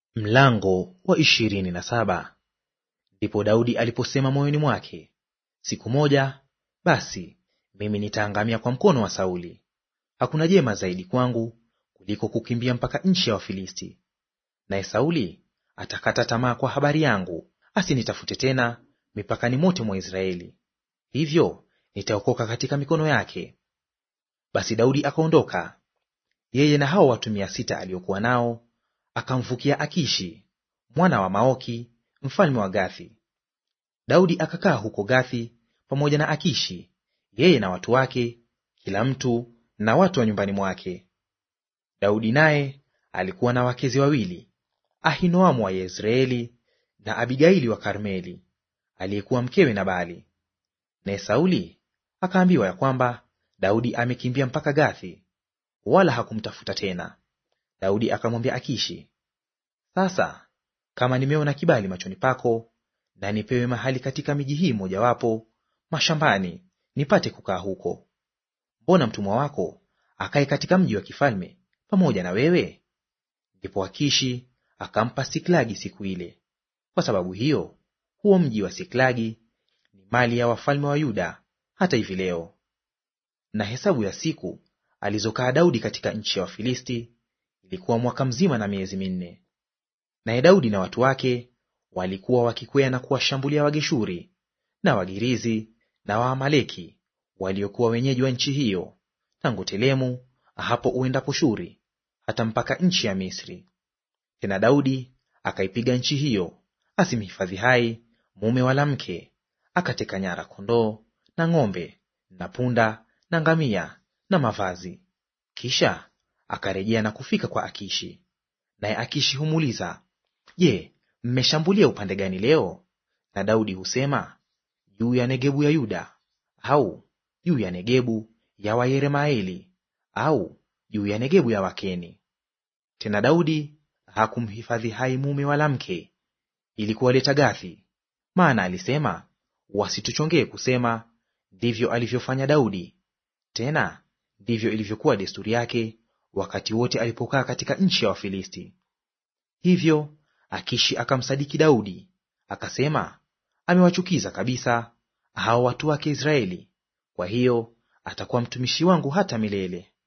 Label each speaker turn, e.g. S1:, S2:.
S1: Mlango wa ishirini na saba. Ndipo Daudi aliposema moyoni mwake, siku moja basi mimi nitaangamia kwa mkono wa Sauli. Hakuna jema zaidi kwangu kuliko kukimbia mpaka nchi ya Wafilisti. Naye Sauli atakata tamaa kwa habari yangu, asinitafute tena mipakani mote mwa Israeli. Hivyo nitaokoka katika mikono yake. Basi Daudi akaondoka, yeye na hao watu mia sita aliokuwa nao akamvukia Akishi mwana wa Maoki mfalme wa Gathi. Daudi akakaa huko Gathi pamoja na Akishi, yeye na watu wake, kila mtu na watu wa nyumbani mwake. Daudi naye alikuwa na wakezi wawili, Ahinoamu wa Yezreeli na Abigaili wa Karmeli, aliyekuwa mkewe Nabali. Naye Sauli akaambiwa ya kwamba Daudi amekimbia mpaka Gathi, wala hakumtafuta tena. Daudi akamwambia Akishi, sasa kama nimeona kibali machoni pako, na nipewe mahali katika miji hii mojawapo mashambani, nipate kukaa huko. Mbona mtumwa wako akae katika mji wa kifalme pamoja na wewe? Ndipo Akishi akampa Siklagi siku ile. Kwa sababu hiyo huo mji wa Siklagi ni mali ya wafalme wa Yuda hata hivi leo. Na hesabu ya siku alizokaa Daudi katika nchi ya Wafilisti ilikuwa mwaka mzima na miezi minne. Naye Daudi na watu wake walikuwa wakikwea na kuwashambulia Wageshuri na Wagirizi na Waamaleki waliokuwa wenyeji wa nchi hiyo, tangu Telemu hapo uendapo Shuri hata mpaka nchi ya Misri. Tena Daudi akaipiga nchi hiyo, asimhifadhi hai mume wala mke, akateka nyara kondoo na ng'ombe na punda na ngamia na mavazi. Kisha akarejea na kufika kwa Akishi. Naye Akishi humuuliza, Je, mmeshambulia upande gani leo? Na Daudi husema, juu ya Negebu ya Yuda, au juu ya Negebu ya Wayeremaeli, au juu ya Negebu ya Wakeni. Tena Daudi hakumhifadhi hai mume wala mke, ili kuwaleta Gathi, maana alisema, wasituchongee kusema, ndivyo alivyofanya Daudi; tena ndivyo ilivyokuwa desturi yake wakati wote alipokaa katika nchi ya Wafilisti. Hivyo Akishi akamsadiki Daudi, akasema, amewachukiza kabisa hao watu wake Israeli, kwa hiyo atakuwa mtumishi wangu hata milele.